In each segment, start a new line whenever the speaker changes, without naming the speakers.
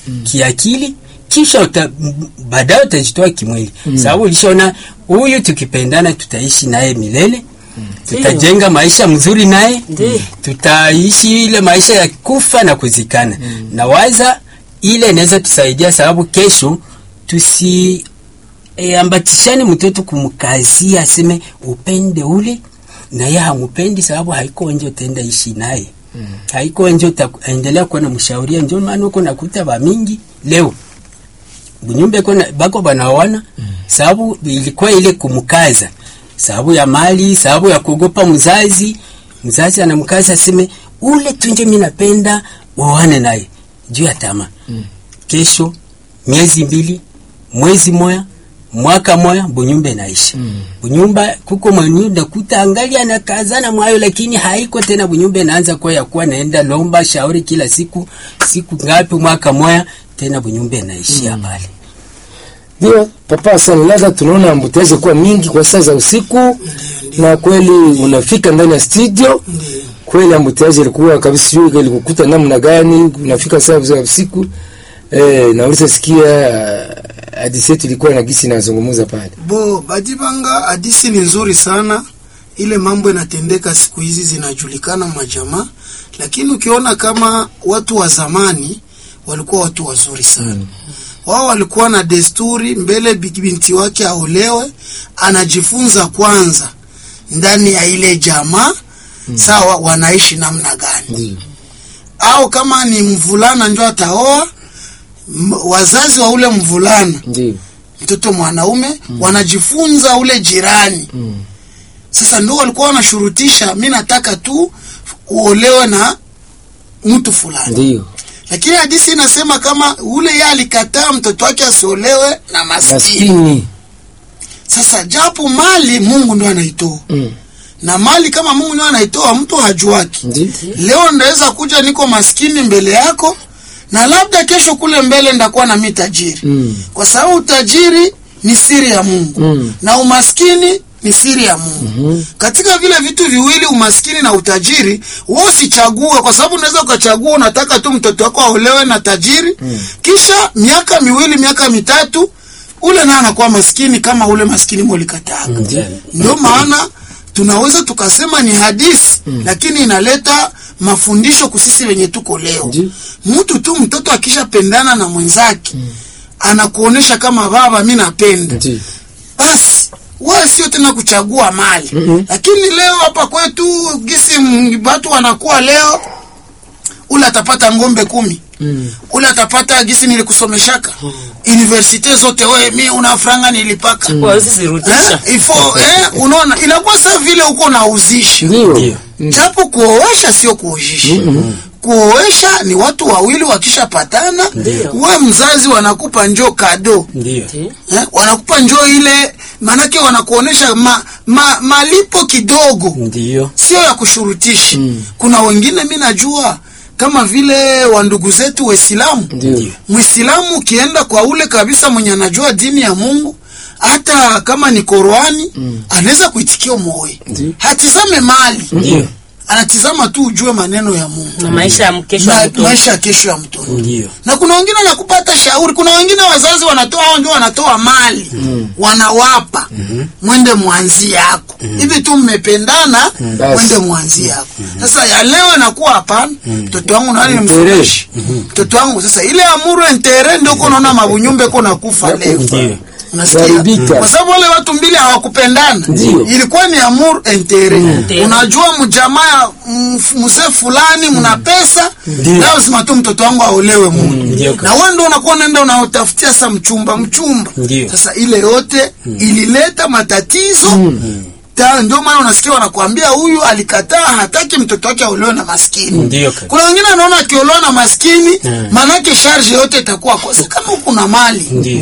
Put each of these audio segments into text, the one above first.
kiakili kisha uta, m- baadaye utajitoa kimwili sababu ulishaona huyu tukipendana tutaishi naye milele tutajenga maisha mzuri naye
Ndiyo.
tutaishi ile maisha ya kufa na kuzikana na waza ile inaweza tusaidia sababu kesho tusi e, ambatishane mtoto kumkazia aseme upende ule na yeye hamupendi sababu haiko nje utaenda ishi naye mm. haiko nje utaendelea kuwa na mshauria ndio maana uko nakuta ba mingi leo bunyumba iko na- bako banaoana mm. sababu ilikuwa ile kumkaza sababu ya mali sababu ya kuogopa mzazi mzazi anamkaza aseme ule tunje mimi napenda waone naye juu ya tamaa mm. kesho miezi mbili mwezi moya mwaka moya bunyumba inaisha mm. bunyumba kuko mwenye ndakuta angali anakazana mwayo lakini haiko tena bunyumba inaanza kuwa ya kuwa naenda lomba shauri kila siku siku ngapi mwaka moya tena bunyumba inaishia mm. pale
Ndio papa sana, labda tunaona ambutezi kuwa mingi kwa saa za usiku, na kweli unafika ndani ya studio kweli ambutezi ilikuwa kabisa, sijui ilikukuta namna gani, unafika saa za usiku eh, na ulisasikia uh, hadithi yetu ilikuwa na gisi nazungumza pale.
Bo Badibanga, hadisi ni nzuri sana. Ile mambo inatendeka siku hizi zinajulikana majamaa, lakini ukiona kama watu wa zamani walikuwa watu wazuri sana mm. Wao walikuwa na desturi mbele bi- binti wake aolewe, anajifunza kwanza ndani ya ile jamaa mm. Sawa, wanaishi namna gani
Ndio.
au kama ni mvulana njo ataoa m- wazazi wa ule mvulana
Ndio.
mtoto mwanaume mm. wanajifunza ule jirani
Mm.
sasa ndio walikuwa wanashurutisha mi nataka tu uolewe na mtu fulani
Ndio.
lakini hadisi inasema kama ule ye alikataa mtoto wake asiolewe na maskini
Maskini.
sasa japo mali mungu ndo anaitoa
Mm.
na mali kama mungu ndo anaitoa mtu hajuaki
Ndio.
leo ndaweza kuja niko maskini mbele yako na labda kesho kule mbele ndakuwa na mi tajiri
Mm.
kwa sababu utajiri ni siri ya mungu
Mm.
na umaskini ni siri ya mungu mm-hmm. katika vile vitu viwili umaskini na utajiri wewe usichague kwa sababu unaweza ukachagua unataka tu mtoto wako aolewe na tajiri mm. kisha miaka miwili miaka mitatu ule naye anakuwa maskini kama ule maskini molikataka
Ndio.
ndio maana tunaweza tukasema ni hadisi mm. lakini inaleta mafundisho kusisi wenye tuko leo
Ndio.
mtu tu mtoto akishapendana na mwenzake mm. anakuonesha kama baba mi napenda
Ndio.
basi wewe sio tena kuchagua mali mm-hmm. lakini leo hapa kwetu gisi m- watu wanakuwa leo ule atapata ngombe kumi
Mm.
ule atapata gisi nilikusomeshaka universite zote wewe mi una franga nilipaka
Kwa sisi rudisha.
eh, ifo eh, unaona inakuwa saa vile uko nauzisha
Ndio.
Ndio.
japo kuoesha sio kuojisha kuoesha ni watu wawili wakishapatana we mzazi wanakupa njoo kado
ndio
eh, wanakupa njoo ile maanake wanakuonesha ma, ma, malipo kidogo
ndio
sio ya kushurutisha kuna wengine mi najua kama vile wandugu zetu waislamu
Ndio.
mwislamu ukienda kwa ule kabisa mwenye anajua dini ya mungu hata kama ni Qurani mm. anaweza kuitikia moyo
Ndio.
hatizame mali
ndio
anatizama tu ujue maneno ya Mungu
na maisha ya kesho
na
ya mtoto.
maisha ya kesho ya mtoto
ndio
na kuna wengine wanakupata shauri kuna wengine wazazi wanatoa hao ndio wanatoa mali mm. wanawapa mm-hmm. mwende mwanzi yako hivi mm. tu mmependana mm.
Basi.
mwende mwanzi yako sasa ya leo inakuwa hapana mtoto wangu nani
Mtere.
nimfundishe mtoto wangu sasa ile amuru entere ndio uko unaona mabunyumbe uko nakufa leo
ndio
Unasikia?
Kuharibika.
kwa sababu wale watu mbili hawakupendana
Ndio.
ilikuwa ni amour intere
Intere.
unajua mjamaa ya mf- mzee fulani mna pesa
Ndio.
lazima tu mtoto wangu aolewe mungu
ndio
na wewe ndio unakuwa unaenda unaotafutia sa mchumba mchumba
Ndio.
sasa ile yote ilileta matatizo Ta- ndio maana unasikia wanakuambia huyu alikataa hataki mtoto wake aolewe na maskini
Ndio kabisa.
kuna wengine anaona akiolewa na maskini
Mm.
maanake sharge yote itakuwa kosa kama huku na mali
ndio
kama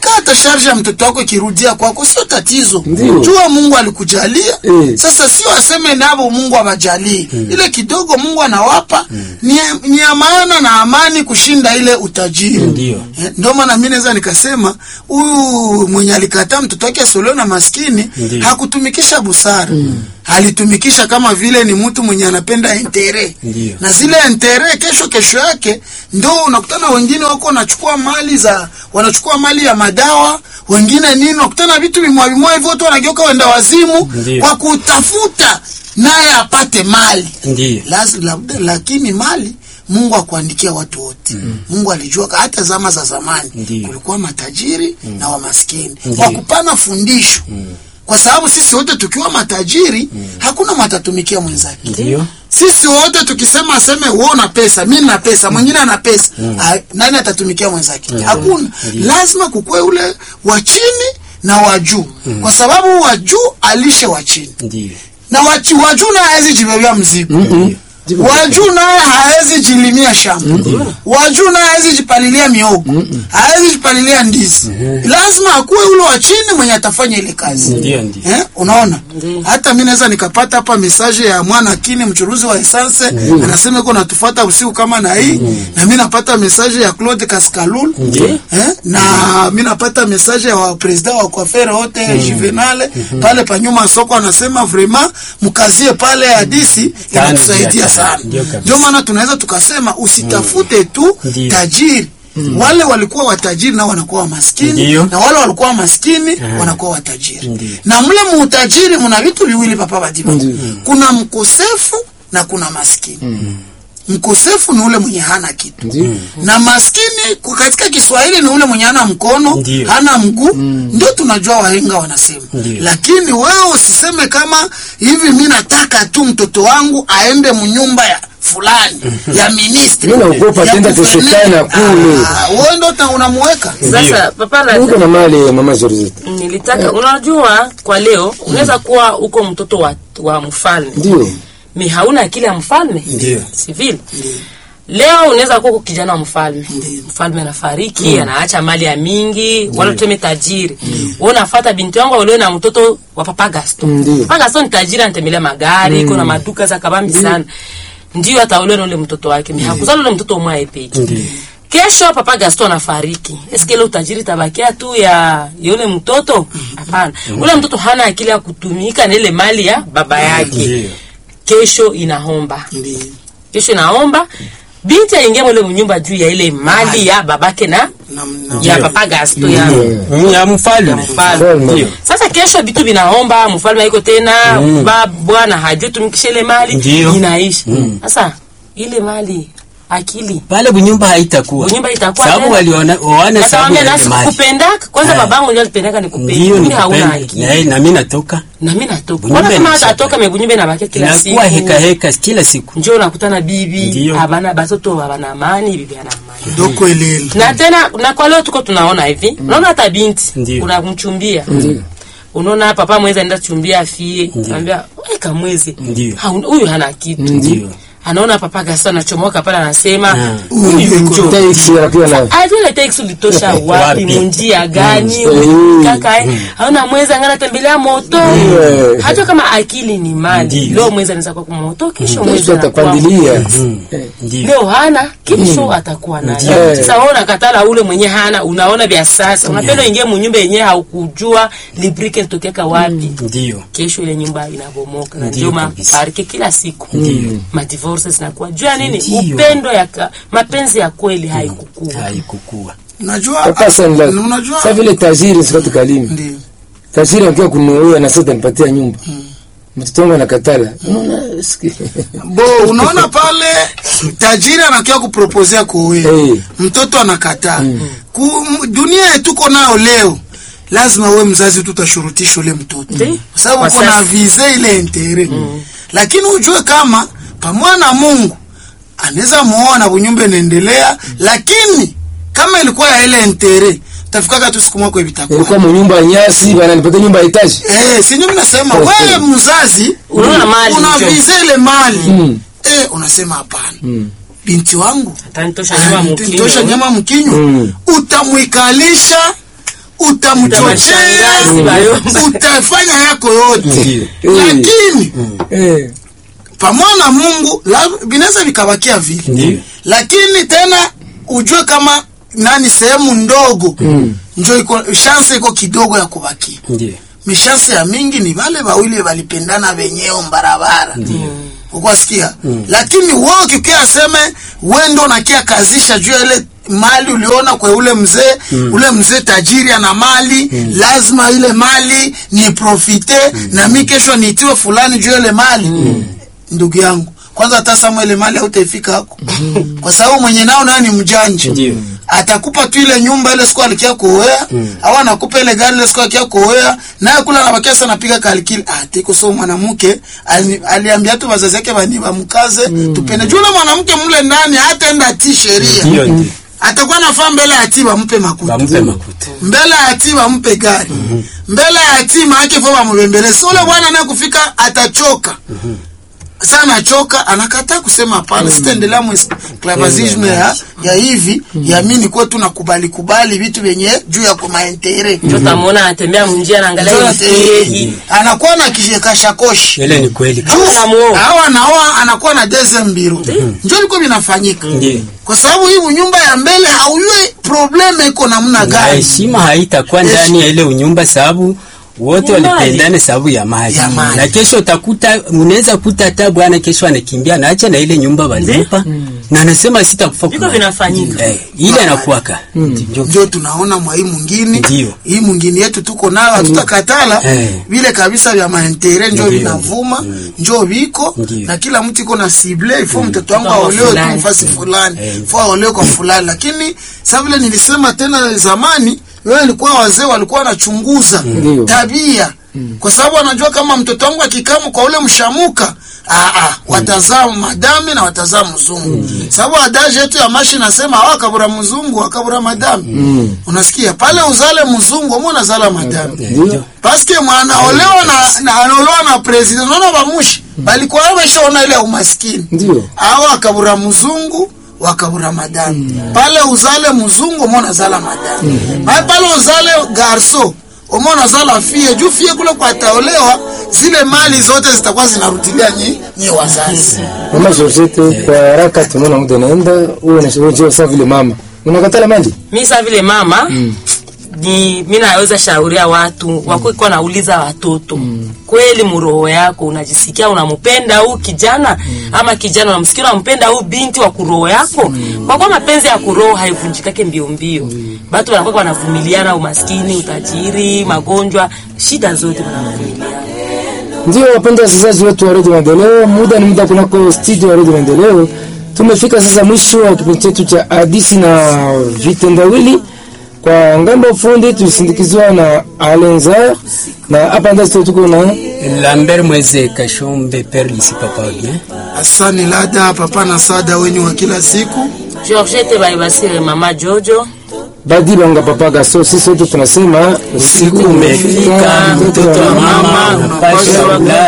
hata sharge ya mtoto wako ikirudia kwako sio tatizo
Ndio.
jua mungu alikujalia
Eh.
sasa sio aseme navo mungu awajalie ile kidogo mungu anawapa ni, ni ya maana na amani kushinda ile utajiri
Ndio.
Eh, ndio maana mi naweza nikasema huyu mwenye alikataa mtoto wake asoleo na maskini
Ndio.
hakutumikisha busara alitumikisha kama vile ni mtu mwenye anapenda entere
Ndio.
na zile entere kesho kesho yake ndo unakutana wengine wako wanachukua mali za wanachukua mali ya madawa wengine nini unakutana vitu vimwa vimwa hivyo watu wanageuka wenda wazimu
Ndio.
kwa kutafuta naye apate mali
Ndio.
Laz- labda lakini mali mungu akuandikia watu wote mungu alijua ka- hata zama za zamani
Ndio.
kulikuwa matajiri na wamaskini
Ndio.
kwa kupana fundisho kwa sababu sisi wote tukiwa matajiri hakuna matatumikia mwenzake
Ndio.
sisi wote tukisema aseme wewe una pesa mimi na pesa mwingine ana pesa ah, nani atatumikia mwenzake hakuna lazima kukue ule wa chini na wa juu kwa sababu wa juu alishe wa chini
Ndio.
na wachi- wa juu naye hawezi jibebea mzigo
Ndio.
wa juu naye hawezi jilimia shamba wa juu naye hawezi jipalilia miogo hawezi jipalilia ndizi lazima akuwe ule wa chini mwenye atafanya ile kazi
Ndio, ndio.
Eh, unaona hata mi naweza nikapata hapa mesaje ya mwana kini mchuruzi wa esanse anasema iko natufuata usiku kama na hii na mi napata mesaje ya Claude Kaskalul eh, na mi napata mesaje ya wa president wa kwafere wote Juvenale pale panyuma soko anasema vraiment mkazie pale hadisi
Tano
inatusaidia
juu ya
sana
tano. Ndio kabisa.
ndio maana tunaweza tukasema usitafute tu
Ndio.
tajiri wale walikuwa watajiri nao wanakuwa maskini
Ndio.
na wale walikuwa maskini wanakuwa watajiri
Ndio.
na mle muutajiri mna vitu viwili papa Badiba
Ndio.
kuna mkosefu na kuna maskini mkosefu ni ule mwenye hana kitu
Ndio.
na maskini kwa katika Kiswahili ni ule mwenye hana mkono
Ndio.
hana mguu ndio tunajua wahenga wanasema
Ndio.
lakini wewe usiseme kama hivi mi nataka tu mtoto wangu aende mnyumba ya fulani ya ministri
Mimi naogopa
ya
tenda
guverneri.
tesekana kule.
Ah, wewe ndo ta- unamuweka
Sasa papa
Uko
la
na mali mama Zorizeta.
nilitaka unajua, kwa leo unaweza kuwa uko mtoto wa, wa mfalme
Ndio.
mi hauna akili ya mfalme
Ndio.
civil leo unaweza kuwa uko kijana wa mfalme mfalme anafariki anaacha mali ya mingi wala tuseme tajiri wewe unafuata binti wangu ulio na mtoto wa papa Gaston
Ndio.
papa Gaston ni tajiri anatembelea magari iko na maduka za kabambi sana ndio ataolewa na ule mtoto wake mi hakuzala ule mtoto mwae peke kesho papa Gaston anafariki eske ile utajiri tabakia tu ya yule mtoto hapana ule mtoto hana akili ya kutumika na ile mali ya baba yake
Ndio.
kesho inaomba
Ndio.
kesho inaomba binti aingie mule mnyumba juu ya ile mali ya babake na
Na- na-
ya papa Gasto ya
Ya mfalme.
mfalme
Ndio.
sasa kesho vitu vinaomba mfalme haiko tena ba bwana hajui tumikisha ile mali
Ndio.
inaisha sasa ile mali akili
Pale bunyumba haitakuwa.
Bunyumba itakuwa
Sababu
tena.
waliona waona sababu
Atawaambia
ya
nasi
ile mali.
kukupendaka kwanza
Eh.
babangu ndio alipendaka nikupende
Ndio
mimi hauna
nikupende.
akili
Na na mimi natoka.
na mimi natoka
Bunyumba
kwanza kama
inashaka.
atatoka mebunyumba inabakia kila siku
Inakuwa heka heka kila siku.
njoo nakutana bibi
Ndio.
abana batoto abana amani bibi ana amani
doko elele
na tena na kwa leo tuko tunaona hivi unaona hata binti
Ndio.
unamchumbia unaona papa mwezi anaenda chumbia afie anambia weka mwezi
Ndio.
Haun- huyu hana kitu
Ndio.
anaona papa gasa anachomoka pale anasema
Ah.
huyu yuko
Taxi anakuwa na
ajule teksi ulitosha wapi
Wapi?
munjia gani
Mm.
kaka eh, hauna mwezi angana tembelea moto
Mm.
hata kama akili ni mali
Ndio.
leo mwezi anaweza kuwa kwa moto kesho mwezi
Yesu
anakuwa
atapandilia. Eh.
Ndio.
leo hana kesho atakuwa nayo
Ndio.
sasa wewe unakatala ule mwenye hana unaona vya sasa unapenda ingie munyumba yenyewe haukujua librike litokeka wapi
Ndio.
kesho ile nyumba inabomoka na
Ndio
ndio
kabisa.
maparike kila siku madivorce zinakuwa juu ya nini
Ndio.
upendo ya ka, mapenzi ya kweli haikukua
Haikukua.
unajua
Papa Sanla.
unajua
Sasa vile tajiri sikati kalimi.
ndio
Tajiri akiwa kunuoa na sasa nipatia nyumba. Mtoto wangu anakatala. Unaona siki.
bo unaona pale tajiri anakia kupropozea kuoe
Eh.
mtoto anakataa Ku, m- dunia yetuko nayo leo lazima we mzazi tutashurutisha ule mtoto
Ndio.
kwa sababu
Kwa
uko na
sasa.
vize ile intere lakini ujue kama pamoja na Mungu anaweza muoa na bunyumba inaendelea lakini kama ilikuwa ya ile intere tafikaka tu siku moja
Ilikuwa
vitakuwa
mnyumba ya nyasi bana nipatia nyumba ya etaji.
eh si ndio nasema
Oh,
wewe
oh.
mzazi
Unaona mali
una
njo.
vize ile mali
Mm.
eh unasema hapana
Mm.
binti wangu
atanitosha nyuma
tosha
mkinyo
nyama mkinyo
Mm.
utamwikalisha utamchochea
Utamshangazi bayomba.
utafanya yako yote
Ndiyo.
lakini
Eh,
pamoja na Mungu la- vinaweza vikabakia vile
Ndiyo.
lakini tena ujue kama nani sehemu ndogo
Mm.
njo iko chance iko kidogo ya kubakia
Ndiyo.
mishanse ya mingi ni vale wawili walipendana wenyewe mbarabara ukwasikia lakini wewe ukikia aseme we ndo nakia kazisha juu ya ile mali uliona kwa ule mzee ule mzee tajiri ana mali lazima ile mali ni profite na mi kesho niitiwe fulani juu ya ile mali ndugu yangu kwanza hata sama ile mali hautaifika hako kwa sababu mwenye nao nayo ni mjanja
Ndiyo.
atakupa tu ile nyumba ile siku alikia kuoea au anakupa ile gari ile siku alikia kuoea naye kula anabakia sana napiga kalikili ah tiko so mwanamke ali- aliambia tu wazazi yake bani bamkaze tupende juu ule mwanamke mle ndani hataenda ati sheria
Ndiyo, ndiyo.
atakuwa nafaa mbele ya ati bampe makuta
Bampe makuta.
mbele ya ati bampe gari mbele ya ati maake fo bamubembeleze so ule bwana naye kufika atachoka sana achoka anakataa kusema hapana sitaendelea mwisclavazisme ya, ya hivi ya mi nikuwa tu nakubali kubali vitu vyenye juu ya kumaentere
ndio utamwona anatembea munjia anaangalia mfereji
anakuwa na kashakoshe
Ile ni kweli.
Anamuoa.
awa naoa anakuwa na deze mbiro njo liko vinafanyika
Ndiyo.
kwa sababu hii nyumba ya mbele haujue probleme iko namna
Na
gani
heshima haitakuwa ndani ya ile unyumba sababu wote
Ni mali.
walipendana sababu ya mali.
Ya mali.
Na kesho utakuta unaweza kuta hata bwana kesho anakimbia naacha na ile nyumba walimpa na anasema sitakufa
viko
kwa
vinafanyika
eh, ile anakuwaka ndio
njo tunaona mwa hii mwingine
Ndiyo.
hii mwingine yetu tuko nayo hatutakatala
Eh.
vile kabisa vya maentere njo
Ndiyo.
vinavuma njo viko
Ndiyo.
na kila mtu iko na sible ifo mtoto wangu
Kwa
aolewe tu
fulani.
mfasi fulani
Eh.
fo aolewe kwa fulani lakini sa vile nilisema tena zamani wewe ilikuwa wazee walikuwa wanachunguza
Ndiyo.
tabia kwa sababu wanajua kama mtoto wangu akikamu kwa ule mshamuka ah, ah, watazaa madami na watazaa mzungu sababu adaji yetu ya mashi nasema awa akabura mzungu akabura madami unasikia pale uzale mzungu ama unazala madami
Ndiyo.
paske mwanaolewa na, na anaolewa na president unaona bamushi balikuwa wameshaona ile umaskini
Ndiyo.
awa wakabura mzungu wakabura madami pale uzale mzungu umo unazala madami pale pale uzale garso umo unazala fie juu fie kule kwa ataolewa zile mali zote zitakuwa zinarudilia nyi, nyi wazazi
Mama Georgette, kwa haraka tunaona muda naenda, uwe na wewe sawa vile mama. Unakatala mali?
mi sa vile mama ni mi naweza shauria watu wakuikuwa nauliza watoto kweli muroho yako unajisikia unampenda huu kijana ama kijana unamsikia unampenda huu binti wa kuroho yako kwa kuwa mapenzi ya kuroho haivunjikake mbio mbio batu wanakuwa wanavumiliana umaskini utajiri magonjwa shida zote wanavumiliana
Ndio wapenda wasikilizaji wetu wa Radio Maendeleo, muda ni muda kunako studio ya Radio Maendeleo. Tumefika sasa mwisho wa kipindi chetu cha hadithi na vitendawili. Kwa ngambo fundi tulisindikizwa na Alenzar na hapa ndani studio tuko na
Lambert Mweze Kashombe Père Lisi Papa bien.
asani lada papa na sada wenyu wa kila siku
georgete baibasire mama jojo
Badi Banga Papa Gaso. Sisi wote tunasema
Usiku umefika, mtoto wa mama unapaswa kulala.